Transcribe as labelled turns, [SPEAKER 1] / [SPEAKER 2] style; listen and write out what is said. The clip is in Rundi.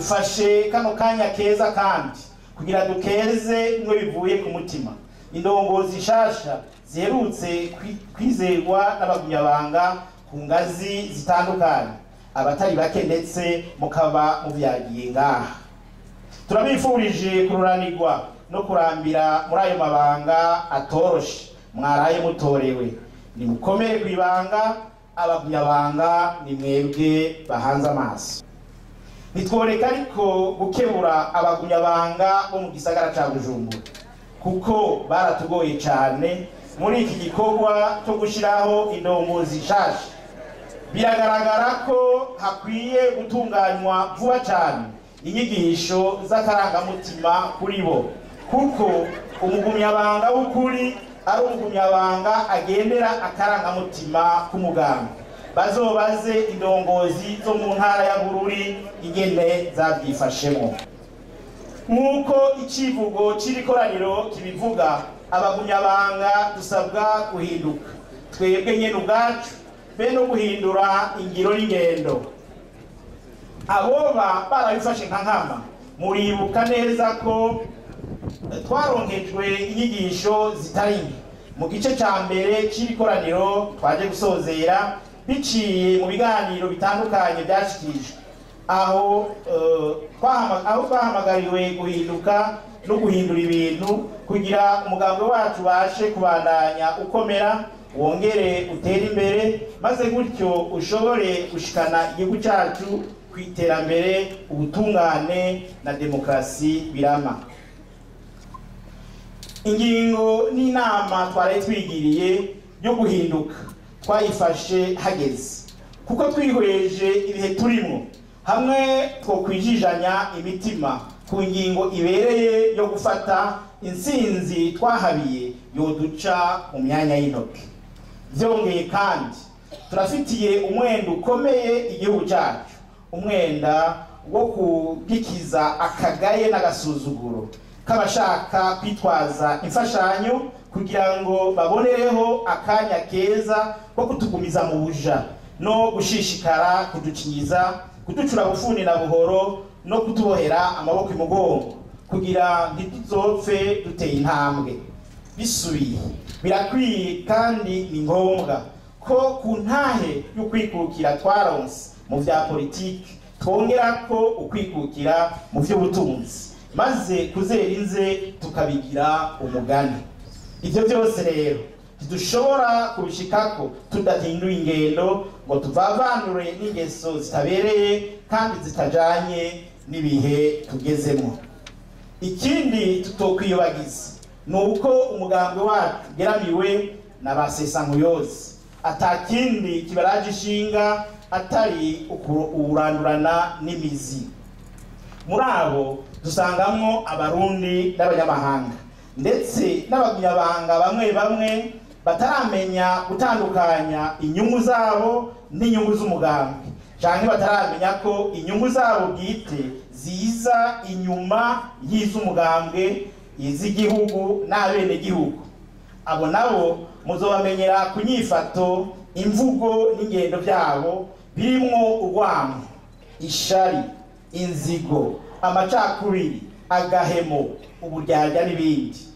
[SPEAKER 1] dufashe kano kanya keza kandi kugira dukeze bimwe bivuye ku mutima indongozi nshasha ziherutse kwi- kwizerwa n'abagunyabanga ku ngazi zitandukanye abatari bake ndetse mukaba muvyagiye ngaha turabifurije kururanirwa no kurambira muri ayo mabanga atoroshe mwaraye mutorewe nimukomere ku ibanga abagunyabanga ni mwebwe bahanze amaso ntitworeka ariko gukebura abagunyabanga bo mu gisagara ca bujumbura kuko baratugoye cane muri iki gikorwa cyo gushiraho indongozi nshasha biragaragara ko hakwiye gutunganywa vuba cyane inyigisho z'akarangamutima kuri bo kuko umugumyabanga w'ukuri ari umugumyabanga agendera akarangamutima k'umuganga bazobaze indongozi zo mu ntara ya bururi ingene zabyifashemo nk'uko icivugo c'iri koraniro kibivuga abagumyabanga dusabwa guhinduka twebwe nyene ubwacu be no guhindura ingiro n'ingendo aboba barabifashe nka nkama muribuka neza ko twaronkejwe inyigisho zitari nke mu gice ca mbere c'iri koraniro twaje gusozera biciye mu biganiro bitandukanye byashikirijwe aho eh, twahama- aho twahamagariwe guhinduka no guhindura ibintu kugira umugambi wacu ubashe kubandanya ukomera wongere utere imbere maze gutyo ushobore gushikana igihugu cyacu ku iterambere ubutungane na demokarasi birama ingingo n'inama twari twigiriye yo guhinduka twayifashe hageze kuko twihweje ibihe turimo hamwe twokwijijanya imitima ku ngingo ibereye yo gufata intsinzi twahabiye yoduca mu myanya y'intoki byongeye kandi turafitiye umwenda ukomeye igihugu cyacu umwenda wo kugikiza akagaye n'agasuzuguro k'abashaka kwitwaza imfashanyo kugira ngo babonereho akanya keza ko kutugumiza mu buja no gushishikara kudukinyiza kuducura bufuni na buhoro no kutubohera amaboko imugongo kugira ntituzopfe duteye intambwe bisubiye birakwiye kandi ni ngombwa ko ku ntahe y'ukwikukira twaronse mu vya politiki twongera ko ukwikukira mu vy'ubutunzi maze kuzera inze tukabigira umugani ivyo byose rero ntidushobora kubishikako tudahinduye ingendo ngo tuvavanure n'ingeso zitabereye kandi zitajanye n'ibihe tugezemo ikindi tutokwiyobagiza ni uko umugambi wacu ugeramiwe na ba sesankuyozi atakindi kibaraje ishinga atari ukurandurana n'imizi muri abo dusangamwo abarundi n'abanyamahanga ndetse n'abagunyabanga bamwe bamwe bataramenya gutandukanya inyungu zabo n'inyungu z'umugambi canke bataramenya ko inyungu zabo bwite ziza inyuma y'iz'umugambwe iz'igihugu n'abenegihugu abo nabo muzobamenyera ku nyifato imvugo n'ingendo byabo birimwo urwamo ishari inzigo amacakubiri agahemo uburyarya n'ibindi